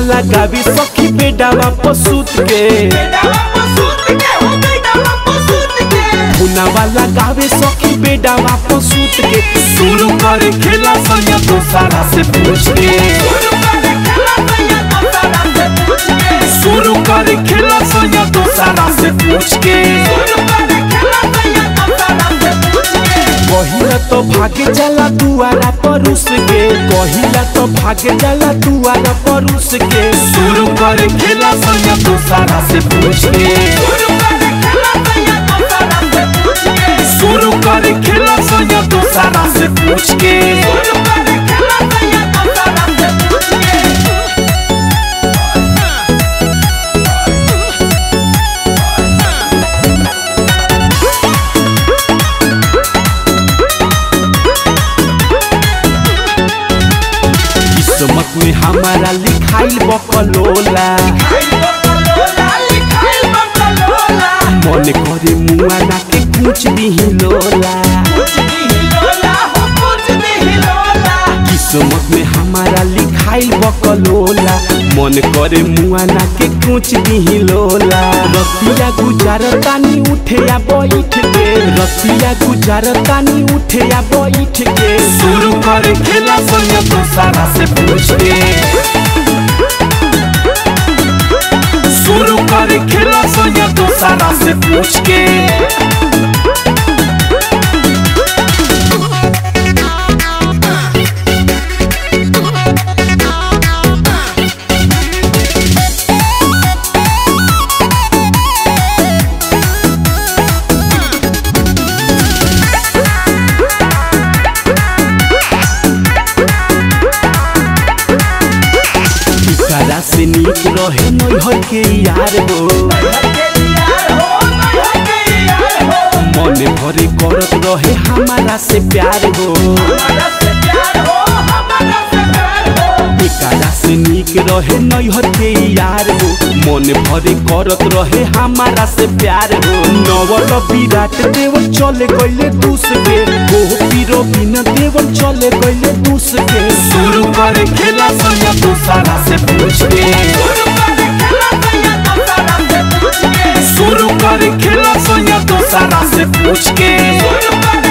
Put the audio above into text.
वाला गावी सखी बेडावा पसूत के मुना वाला गावे सखी बेडावा पसूत के शुरू करे खेला संया तो सारा से पूछ के शुरू करे खेला संया तो सारा से पूछ के कहिला तो भागे जाला दुआरा परुस के कहिला तो भागे जाला दुआरा परुस के शुरू करे खेला संया तो सारा से पूछ के शुरू करे खेला संया तो सारा से पूछ के किस्मत में हमारा लिखाइल बकलोला मन करे मुआ ना के कुछ दिही लोला किस्मत में हमारा लिखाइल बकलोला मन करे मुआ ना के कुछ दिही लोला रतिया गुजारतानी उठे या बैठ के रतिया गुजारतानी उठे या बैठ के शुरू करे खेला संग तो सारा से पूछ के शुरू करे खेला संग तो सारा से पूछ के करा से नीक रहे नैहर के यार हो मन भरे करत रहे हमारा से प्यार हो एकरा से नीक रहे नैहर के यार हो मन भरे करत रहे हमारा से प्यार हो नवल विराट देवल चले गईले दूस के गोपी रवीना देवल चले गईले दूस के शुरू करे खेला संग तो सारा से पूछ के शुरू करे खेला संग तो सारा से पूछ के